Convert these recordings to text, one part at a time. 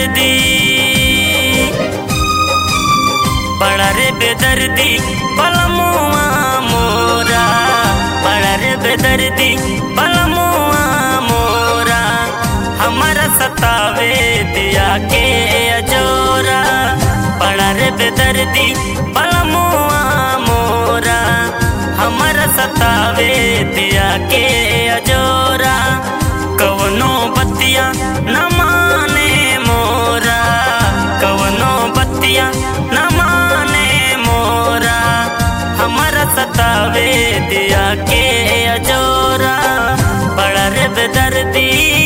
बेदर्दी बड़ा रे बेदर्दी बलमुआ मोरा बड़ा रे बेदर्दी बलमुआ मोरा हमारा सतावे दिया के अजोरा बड़ा रे बेदर्दी बलमुआ मोरा हमारा सतावे दिया के अजोरा कवनो बतिया न माने मोरा कवनो बतिया न माने मोरा हमारा सतावे दिया के अजोरा बड़ा रे बेदर्दी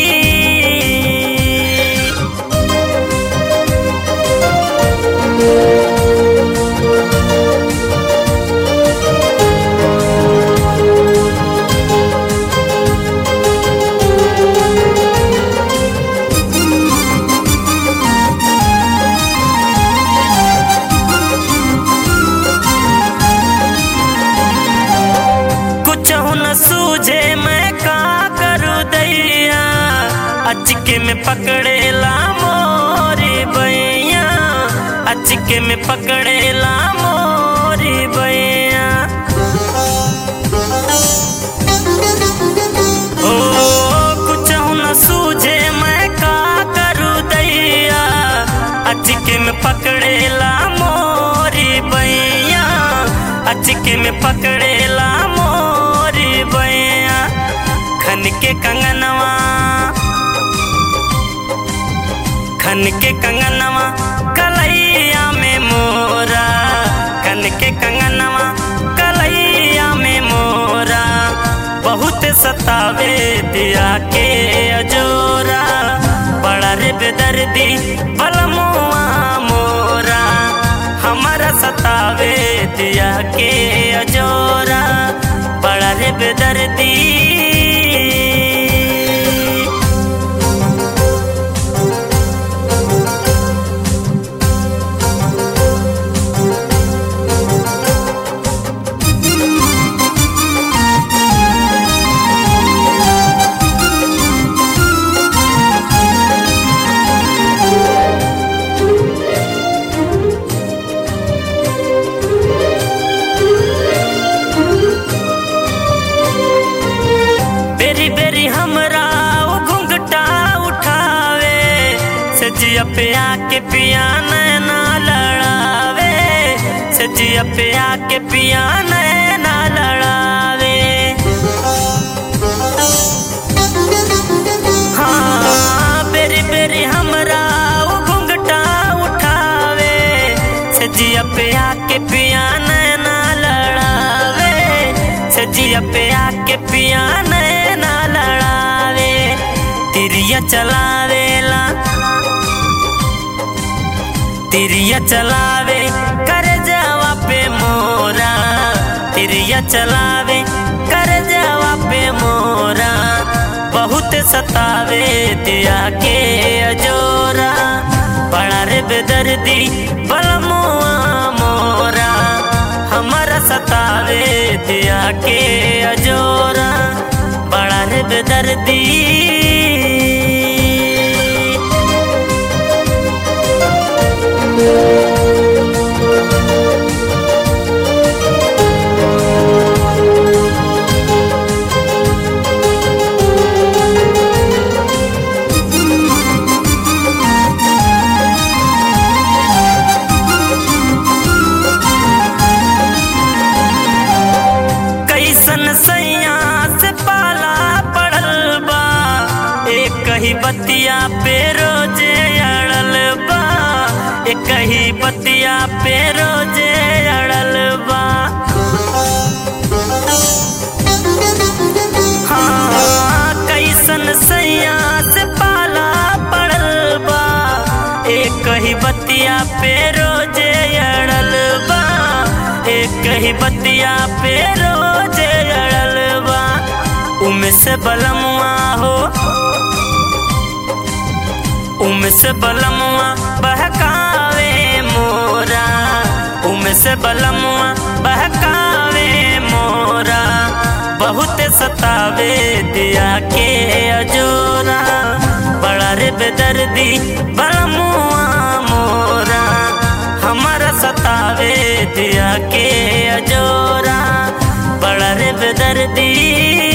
कुछ न सूझे मैं का करूँ दैया अचके में पकड़ेला मोरी बैया अचके में पकड़ेला मोरी बैया ओ कुछ न सूझे मैं का करूँ दैया अचके में पकड़ेला मोरी बैया अचके में पकड़ेला मोरी बैया खन के कंगनवा खन के कंगनवा कलैया में मोरा खन के कंगनवा कलैया में मोरा बहुत सतावे दिया के अजोरा बड़ा रे बेदर्दी बलमुआ मोरा हमारा सतावे दिया के अजोरा बड़ा रे बेदर्दी बेरी बेरी हमरा वो घुंघटा उठावे सजिया पे आके पिया नैना लड़ावे सजिया पे आके पिया नैना लड़ावे हाँ बेरी बेरी हमरा वो घुंघटा उठावे सजिया पे आके पिया नैना लड़ावे सजिया पे आके पिया नैना लड़ावे तिरिया चलावेला तिरिया चलावे कर जावा पे मोरा तिरिया चलावे कर जावा पे मोरा बहुत सतावे दिया के अजोरा बड़ा रे बेदर्दी बलमुआ मोरा हमारा सतावे दिया के अजोरा बड़ा रे बेदर्दी कैसन सैया से पाला पड़ल बा एक ही बतिया पे रोजे अड़ल बा एक ही बतिया पे रोजे अड़ल बा हाँ कैसन सैया से पाला पड़ल बा एक ही बतिया पे रोजे अड़ल बा एक ही बतिया पे रोजे अड़ल बा उम से बलमुआ हो उम से बलमुआ बहकावे मोरा उम से बलमुआ बहकावे मोरा बहुत सतावे दिया के अजोरा बड़ा रे बेदर्दी बलमुआ दिया के अजोरा बड़ा रे बेदर्दी